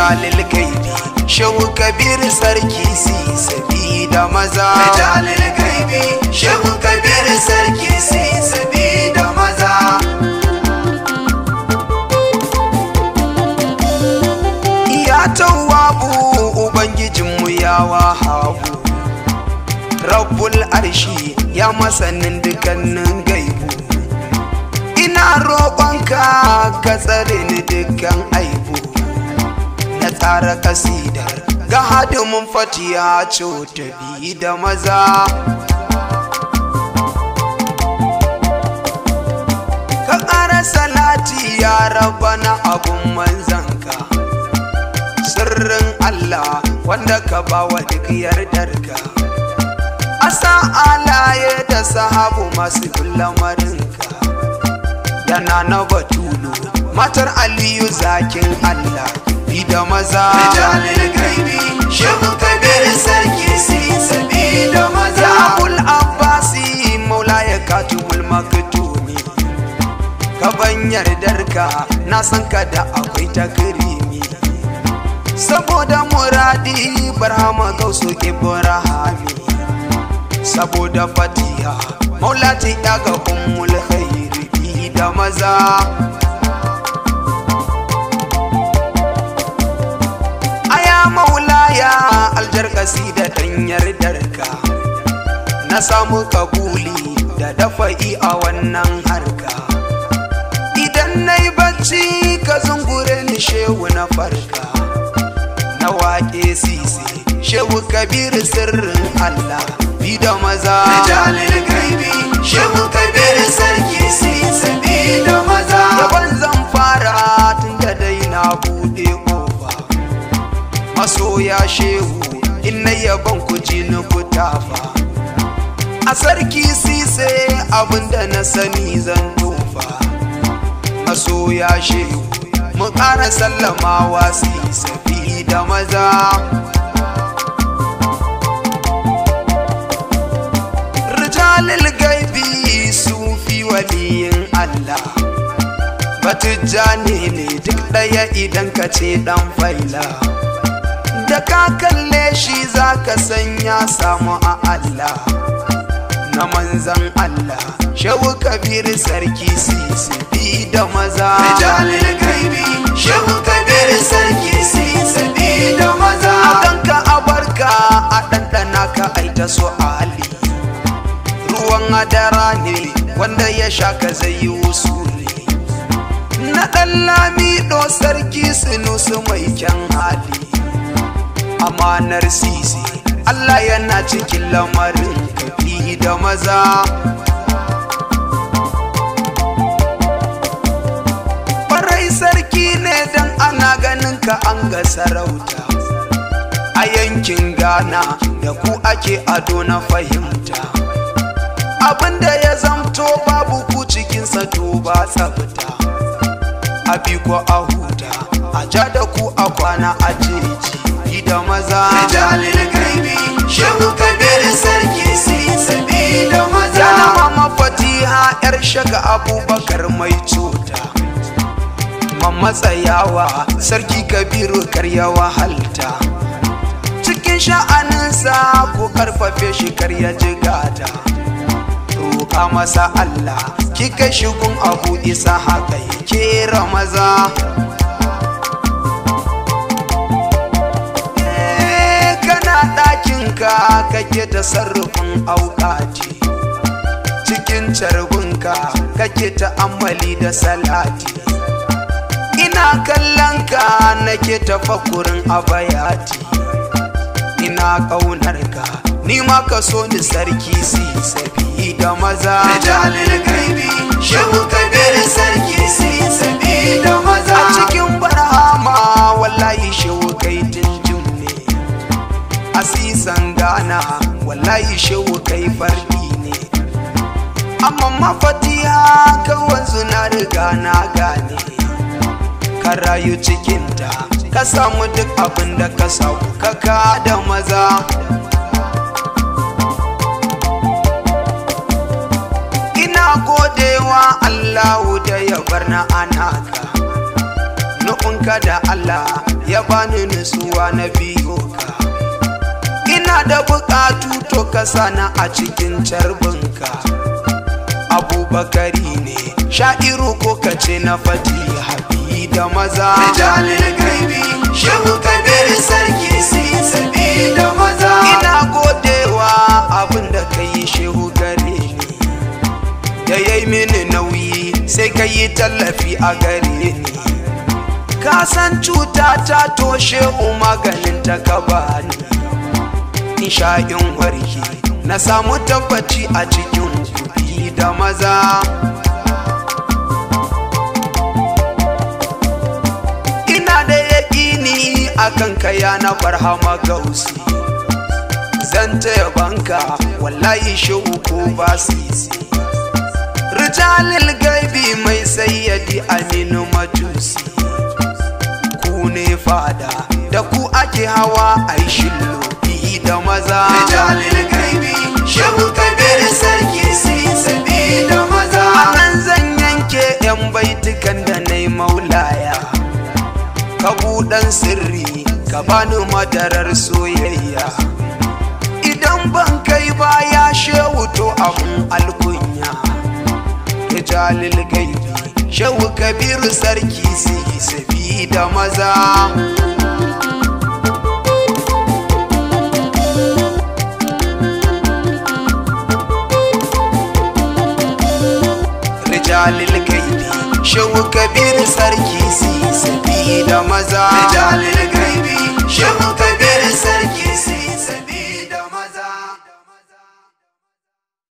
rijalil gaibi shehu kabir sarki si sabi da maza rijalil gaibi shehu kabir sarki si sabi da maza ya tawabu ubangijinmu ya wahabu rabbul arshi ya masanin dukkanin gaibu ina roƙonka ka tsare ni dukkan aibu na tsara kasidar ga hadimin fatiya ta bi da maza ka ƙara salati ya rabana abun manzanka sirrin Allah wanda ka bawa duk yardarka asa alaye da sahabu masu lamarinka yana na batulu matar aliyu zakin Allah bi da maza rijalil gaibi shehu kabir sarki si sabi da maza ya abul abbasi maula ya katubul maktumi ka ban yardarka na san ka da akwai takrimi saboda muradi barhama gausu ibrahimi saboda fatiha maulati ya ga ummul khairi bi da maza aya maulaya aljar kasida dan yardarka na samu kabuli da dafa'i a wannan harka idan na yi bacci ka zungure ni shehu na farka na waƙe sisi shehu kabir sirrin allah bi da maza rijalil gaibi shehu kabir sarki si sabi da maza yaban zan fara tun da dai na buɗe ƙofa masoya shehu in na yaban ku ji ni ku tafa a sarki sise abinda na sani zan tofa masoya shehu mu ƙara sallamawa sise bi da maza rijalil gaibi sufi waliyin Allah batujjani ne duk ɗaya idan ka ce ɗan faila da ka kalle shi za ka san ya samu a Allah na manzan Allah shehu kabir sarki sisi bi da maza rijalil gaibi shehu kabir sarki si sabi da maza a ganka a barka a ɗanɗana ka aita su ali ruwan adara ne wanda ya sha ka zai yi wusuli na ɗan lamido sarki sinusu mai kyan hali amanar sisi Allah yana cikin lamarin kafi da maza Farai sarki ne dan ana ganin ka an ga sarauta a yankin Ghana da ku ake ado na fahimta abinda ya zamto babu ku cikinsa to ba tsafta a bi ko a huta a ja da ku a kwana a jeji da maza rijalil gaibi shehu kabir sarki si sabi da maza Yana mama fatiha yar shaga abubakar mai cuta Mamma tsayawa sarki kabiru karya wahalta Cikin sha'aninsa ko karfafe shi karya jigata Roƙa masa Allah kika shigun abu isa haka yake ramaza Eh, kana ɗakinka kake ta sarrafin auƙati cikin carbinka kake ta'ammali da salati ina kallon ka nake tafakurin abayati ina ƙaunar ka ni ma ka so ni sarki si sabi da maza rijalil gaibi shehu kabir sarki si sabi da maza a cikin barhama wallahi shehu kai tunjum ne asisan gana wallahi shehu kai fardi ne amma mafatiha kawai suna riga na gane ka rayu cikinta ka samu duk abin da ka samu kaka da maza ina godewa allahu da ya bar na anaka na nufinka da Allah ya bani nutsuwa na biyo ka ina da bukatu to ka sana a cikin carbinka abubakari ne sha'iru ko ka ce na fati habi da maza rijalil gaibi shehu kabir sarki si sabi da maza ina godewa abin da ka yi shehu gare ni da ya yi mini nauyi sai ka yi tallafi a gare ni ka san cuta ta toshe maganin ta ka bani in sha in warke na samu tabbaci a cikin kuɗi da maza ina da yaƙini akan kaya na barhama gausi zan taya banka wallahi shehu ko ba sisi rijalil gaibi mai sayyadi aminu majusi ku ne fada da ku ake hawa ai shillo da maza rijalil gaibi shehu kabir sarki si sabi da maza anan zan yanke yan baitukan da na maulaya ka buɗan sirri ka bani madarar soyayya idan ban kai baya shehu to abun alkunya rijalil gaibi shehu kabiru sarki si sabi da maza rijalil gaibi shehu kabir sarki si sabi da maza rijalil gaibi shehu kabir sarki si